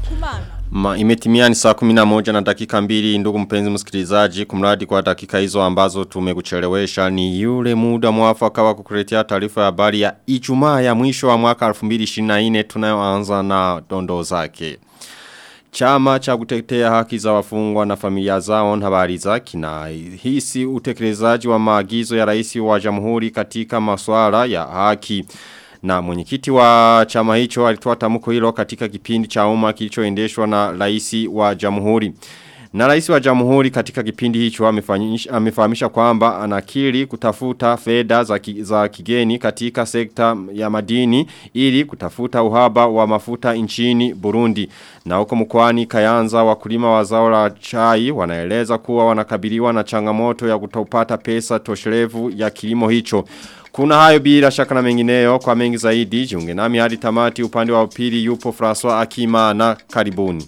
Kumana. Ma, imetimia ni saa kuminamoja na dakika mbili ndugu mpenzi msikilizaji kumradi kwa dakika hizo ambazo tumekuchelewesha ni yule muda mwafaka wa kukuletea taarifa ya habari ya ijumaa ya mwisho wa mwaka 2024 tunayoanza na dondo zake. Chama cha kutetea haki za wafungwa na familia zao na habari za kina hisi utekelezaji wa maagizo ya rais wa jamhuri katika masuala ya haki. Na mwenyekiti wa chama hicho alitoa tamko hilo katika kipindi cha umma kilichoendeshwa na rais wa jamhuri. Na rais wa jamhuri katika kipindi hicho amefahamisha kwamba anakiri kutafuta fedha za, ki, za kigeni katika sekta ya madini ili kutafuta uhaba wa mafuta nchini Burundi. Na huko mkoani Kayanza wakulima wa zao la chai wanaeleza kuwa wanakabiliwa na changamoto ya kutopata pesa tosherevu ya kilimo hicho. Kuna hayo bila shaka na mengineyo kwa mengi zaidi jiunge nami hadi tamati upande wa upili yupo François Akima na karibuni.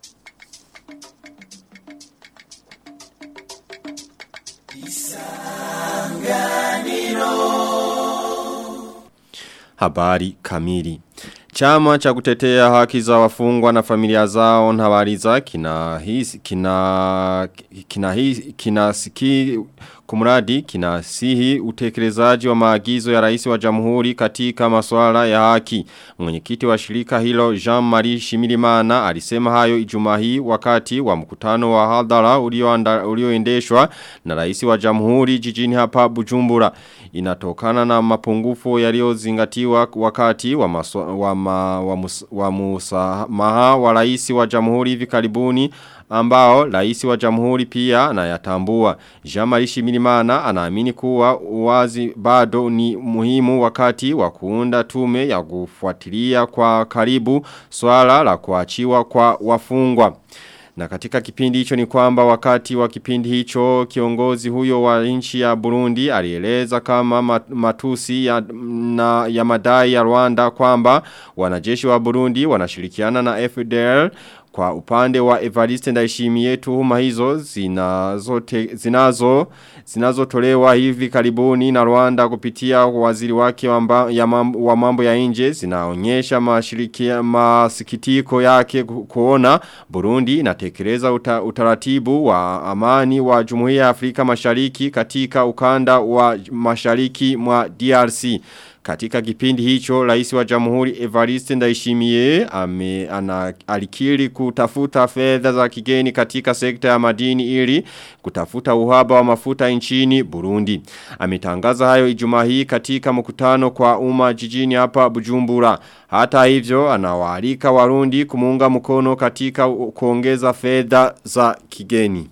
Habari kamili. Chama cha kutetea haki za wafungwa na familia zao na habari za kina hisi kina kina hisi kina siki kumradi kina sihi utekelezaji wa maagizo ya rais wa jamhuri katika masuala ya haki. Mwenyekiti wa shirika hilo Jean-Marie Shimirimana alisema hayo Ijumaa hii wakati wa mkutano wa hadhara ulioendeshwa na rais wa jamhuri jijini hapa Bujumbura. Inatokana na mapungufu yaliyozingatiwa wakati wa maswa, wa, ma, wa, mus, wa musamaha wa rais wa jamhuri hivi karibuni ambao rais wa jamhuri pia anayatambua. Jean-Marie Shimirimana anaamini kuwa uwazi bado ni muhimu wakati wa kuunda tume ya kufuatilia kwa karibu swala la kuachiwa kwa wafungwa. Na katika kipindi hicho ni kwamba wakati wa kipindi hicho kiongozi huyo wa nchi ya Burundi alieleza kama matusi ya, na, ya madai ya Rwanda kwamba wanajeshi wa Burundi wanashirikiana na FDL kwa upande wa Evariste Ndayishimiye tuhuma hizo zinazo te, zinazo zinazotolewa hivi karibuni na Rwanda kupitia waziri wake wa, ya mambo, wa mambo ya nje zinaonyesha mashirikia masikitiko yake kuona Burundi inatekeleza uta, utaratibu wa amani wa Jumuiya ya Afrika Mashariki katika ukanda wa Mashariki mwa DRC. Katika kipindi hicho, rais wa jamhuri Evariste Ndayishimiye ame ana, alikiri kutafuta fedha za kigeni katika sekta ya madini ili kutafuta uhaba wa mafuta nchini Burundi. Ametangaza hayo Ijumaa hii katika mkutano kwa umma jijini hapa Bujumbura. Hata hivyo anawaalika Warundi kumuunga mkono katika kuongeza fedha za kigeni.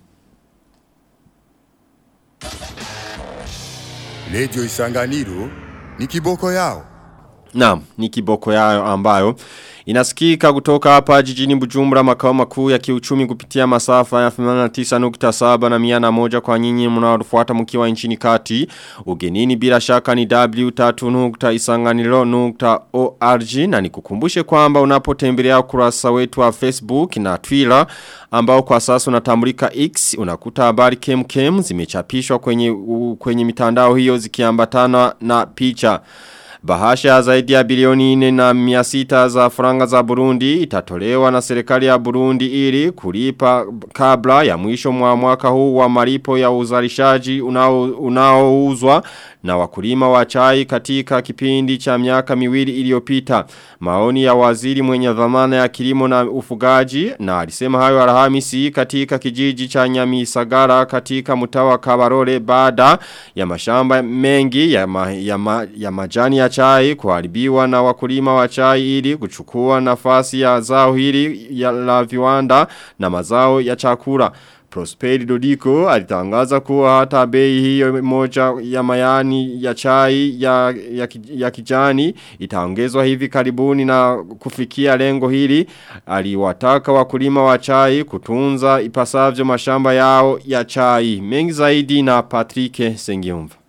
Radio Isanganiro ni kiboko yao. Naam, ni kiboko yao ambayo inasikika kutoka hapa jijini Bujumbura makao makuu ya kiuchumi kupitia masafa ya 89.7 na 101 kwa nyinyi mnaofuata mkiwa nchini kati. Ugenini bila shaka ni w3.isanganiro.org na nikukumbushe kwamba unapotembelea ukurasa wetu wa Facebook na Twitter ambao kwa sasa unatambulika X unakuta habari kemkem zimechapishwa kwenye u, kwenye mitandao hiyo zikiambatana na picha. Bahasha zaidi ya bilioni 4 na 600 za franga za Burundi itatolewa na serikali ya Burundi ili kulipa kabla ya mwisho mwa mwaka huu wa malipo ya uzalishaji unaouzwa unao na wakulima wa chai katika kipindi cha miaka miwili iliyopita. Maoni ya waziri mwenye dhamana ya kilimo na ufugaji na alisema hayo Alhamisi katika kijiji cha Nyamisagara katika mtawa Kabarole baada ya mashamba mengi ya, ma, ya, ma, ya majani ya chai kuharibiwa na wakulima wa chai ili kuchukua nafasi ya zao hili ya la viwanda na mazao ya chakula. Prosperi Dodiko alitangaza kuwa hata bei hiyo moja ya mayani ya chai ya, ya, ya kijani itaongezwa hivi karibuni na kufikia lengo hili. Aliwataka wakulima wa chai kutunza ipasavyo mashamba yao ya chai. Mengi zaidi na Patrick Sengiumva.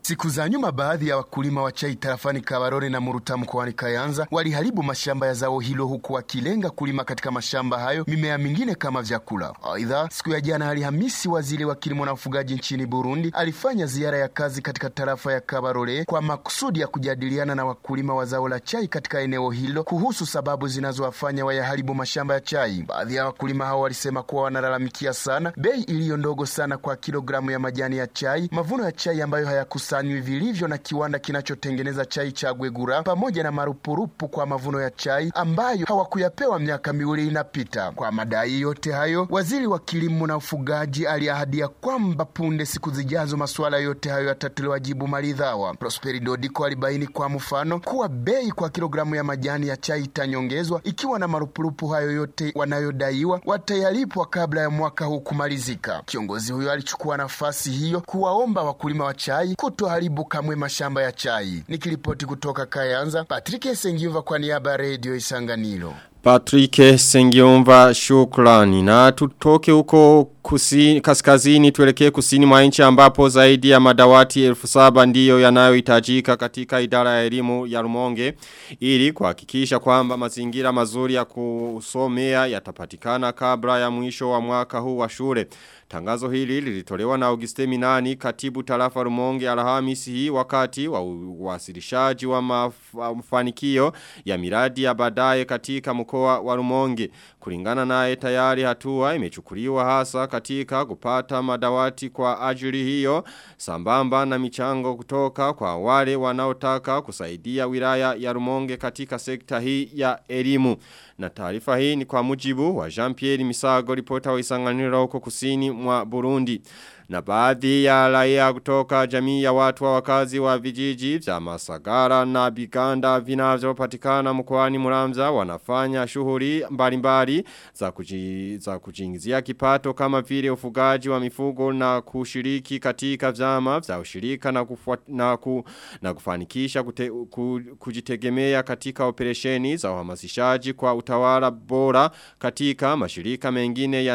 Siku za nyuma baadhi ya wakulima wa chai tarafani Kabarore na Muruta mkoani Kayanza waliharibu mashamba ya zao hilo huku wakilenga kulima katika mashamba hayo mimea mingine kama vyakula. Aidha, siku ya jana Alhamisi, waziri wa kilimo na ufugaji nchini Burundi alifanya ziara ya kazi katika tarafa ya Kabarore kwa makusudi ya kujadiliana na wakulima wa zao la chai katika eneo hilo kuhusu sababu zinazowafanya wayaharibu mashamba ya chai. Baadhi ya wakulima hao walisema kuwa wanalalamikia sana bei iliyo ndogo sana kwa kilogramu ya majani ya chai, mavuno ya chai ambayo hayakusanywi vilivyo na kiwanda kinachotengeneza chai cha Gwegura, pamoja na marupurupu kwa mavuno ya chai ambayo hawakuyapewa miaka miwili inapita. Kwa madai yote hayo, waziri wa kilimo na ufugaji aliahadia kwamba punde siku zijazo masuala yote hayo yatatolewa jibu maridhawa. Prosperi Dodiko alibaini kwa mfano kuwa bei kwa kilogramu ya majani ya chai itanyongezwa ikiwa na marupurupu hayo yote wanayodaiwa watayalipwa kabla ya mwaka huu kumalizika. Kiongozi huyo alichukua nafasi hiyo kuwaomba wakulima wa chai kutoharibu kamwe mashamba ya chai. Nikiripoti kutoka Kayanza, Patrick Sengiuva kwa niaba ya Radio Isanganiro. Patrick Sengiumva shukrani na tutoke huko kusini, kaskazini tuelekee kusini mwa nchi ambapo zaidi ya madawati elfu saba ndiyo yanayohitajika katika idara ya elimu ya Rumonge ili kuhakikisha kwamba mazingira mazuri ya kusomea yatapatikana kabla ya mwisho wa mwaka huu wa shule. Tangazo hili lilitolewa na Auguste Minani katibu tarafa Rumonge Alhamisi hii wakati wa uwasilishaji wa mafanikio ya miradi ya baadaye katika mkoa wa Rumonge. Kulingana naye tayari hatua imechukuliwa hasa katika kupata madawati kwa ajili hiyo sambamba na michango kutoka kwa wale wanaotaka kusaidia wilaya ya Rumonge katika sekta hii ya elimu. Na taarifa hii ni kwa mujibu wa Jean-Pierre Misago ripota wa isanganiro huko kusini mwa Burundi. Na baadhi ya raia kutoka jamii ya watu wa wakazi wa vijiji vya Masagara na Biganda vinavyopatikana mkoani Muramza wanafanya shughuli mbalimbali za kuji, za kujiingizia kipato kama vile ufugaji wa mifugo na kushiriki katika vyama vya ushirika na kufuat, na, ku, na kufanikisha kute, ku, kujitegemea katika operesheni za uhamasishaji kwa utawala bora katika mashirika mengine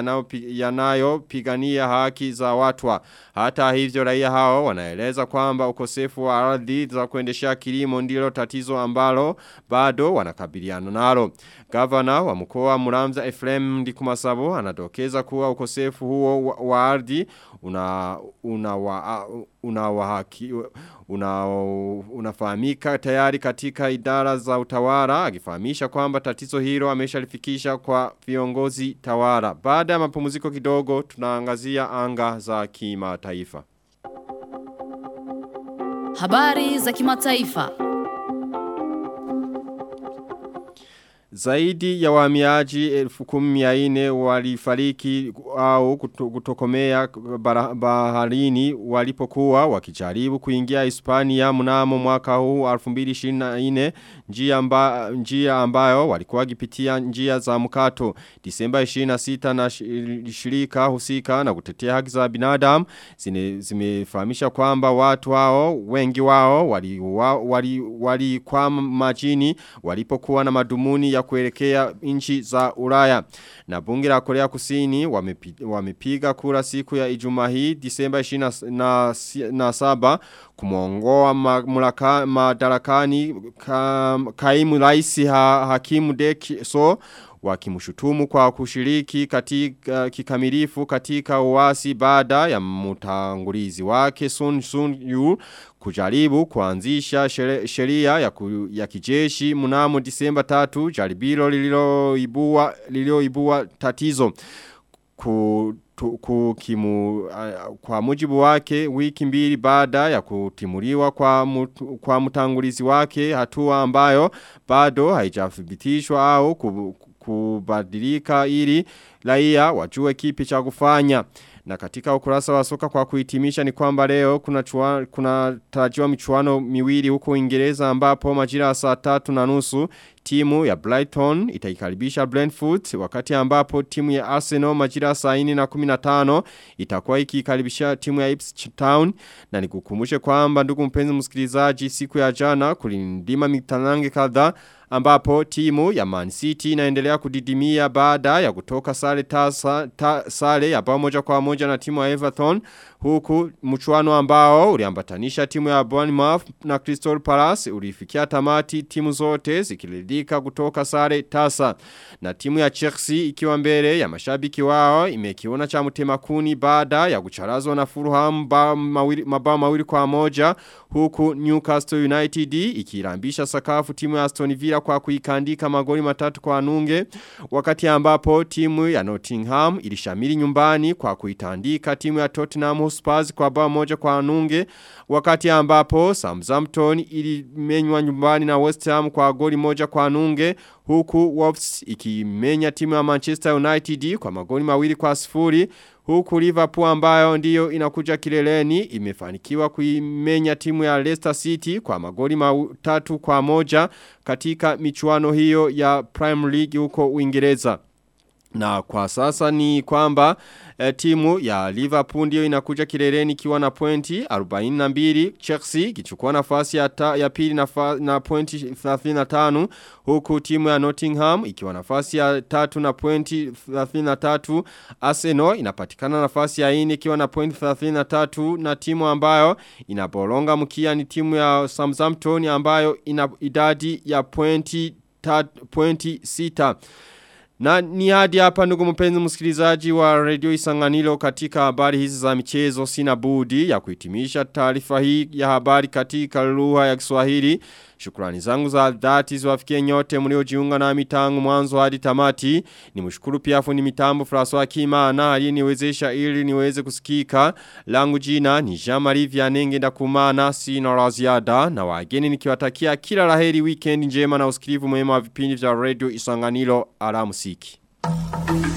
yanayopigania yanayo haki za watu wa. Hata hivyo raia hao wanaeleza kwamba ukosefu wa ardhi za kuendesha kilimo ndilo tatizo ambalo bado wanakabiliana nalo. Gavana wa mkoa Muramza Efrem Ndikumasabo anadokeza kuwa ukosefu huo wa, wa ardhi una una wa, una wahaki una unafahamika tayari katika idara za utawala akifahamisha kwamba tatizo hilo ameshalifikisha kwa viongozi tawala. Baada ya mapumziko kidogo tunaangazia anga za kimataifa. Habari za kimataifa. Zaidi ya wahamiaji elfu kumi ya ine walifariki au kutokomea baharini walipokuwa wakijaribu kuingia Hispania mnamo mwaka huu 2024 njia, amba, njia ambayo walikuwa wakipitia njia za mkato Disemba 26 na shirika husika na kutetea haki za binadamu zimefahamisha kwamba watu hao wengi wao walikuwa wali, wali, wali majini walipokuwa na madumuni ya kuelekea nchi za Ulaya. Na bunge la Korea Kusini wamepiga, wamepiga kura siku ya Ijumaa hii Disemba 27 kumuongoa mamlaka madarakani ka, kaimu rais ha, Hakimu Dek so wakimshutumu kwa kushiriki katika kikamilifu katika uasi baada ya mtangulizi wake Sun Sun Yu kujaribu kuanzisha sheria ya, ku, ya kijeshi mnamo Disemba 3 jaribilo lililoibua lililoibua tatizo ku kukimu, uh, kwa mujibu wake wiki mbili baada ya kutimuliwa kwa, mut, kwa mtangulizi wake hatua ambayo bado haijathibitishwa au kubadilika ili raia wajue kipi cha kufanya. Na katika ukurasa wa soka kwa kuhitimisha ni kwamba leo kuna, chua, kuna tarajiwa michuano miwili huko Uingereza ambapo majira saa tatu na nusu timu ya Brighton itaikaribisha Brentford wakati ambapo timu ya Arsenal majira saa 4 na 15 itakuwa ikikaribisha timu ya Ipswich Town na nikukumbushe kwamba ndugu mpenzi msikilizaji siku ya jana kulindima mitanange kadhaa ambapo timu ya Man City inaendelea kudidimia baada ya kutoka sare tasa, ta, sare ya bao moja kwa moja na timu ya Everton huku mchuano ambao uliambatanisha timu ya Bournemouth na Crystal Palace ulifikia tamati timu zote zikiridhika kutoka sare tasa na timu ya Chelsea ikiwa mbele ya mashabiki wao imekiona cha mtema kuni baada ya kucharazwa na Fulham mabao mawili, mabao mawili kwa moja huku Newcastle United ikirambisha sakafu timu ya Aston Villa kwa kuikandika magoli matatu kwa nunge wakati ambapo timu ya Nottingham ilishamiri nyumbani kwa kuitandika timu ya Tottenham Hotspur kwa bao moja kwa nunge wakati ambapo Southampton ilimenywa nyumbani na West Ham kwa goli moja kwa nunge huku Wolves ikimenya timu ya Manchester United kwa magoli mawili kwa sifuri huku Liverpool ambayo ndiyo inakuja kileleni imefanikiwa kuimenya timu ya Leicester City kwa magoli matatu kwa moja katika michuano hiyo ya Prime League huko Uingereza. Na kwa sasa ni kwamba e, timu ya Liverpool ndio inakuja kileleni ikiwa na pointi 42 Chelsea ikichukua nafasi ya, ta, ya pili na, fa, na pointi 35 huku timu ya Nottingham ikiwa nafasi ya tatu na pointi 33 Arsenal inapatikana nafasi ya 4 ikiwa na pointi 33 na timu ambayo inabolonga mkia ni timu ya Southampton ambayo ina idadi ya pointi pointi 6 na ni hadi hapa ndugu mpenzi msikilizaji wa Radio Isanganilo katika habari hizi za michezo sina budi ya kuhitimisha taarifa hii ya habari katika lugha ya Kiswahili. Shukrani zangu za dhati ziwafikie nyote mliojiunga nami tangu mwanzo hadi tamati. Nimshukuru pia fundi mitambo François Kimana aliyeniwezesha ili niweze kusikika. Langu jina ni Jean-Marie Vianenge ndakumana sina la ziada na wageni nikiwatakia kila laheri weekend njema na usikilivu mwema wa vipindi vya Radio Isanganilo alamsiki. Thank you.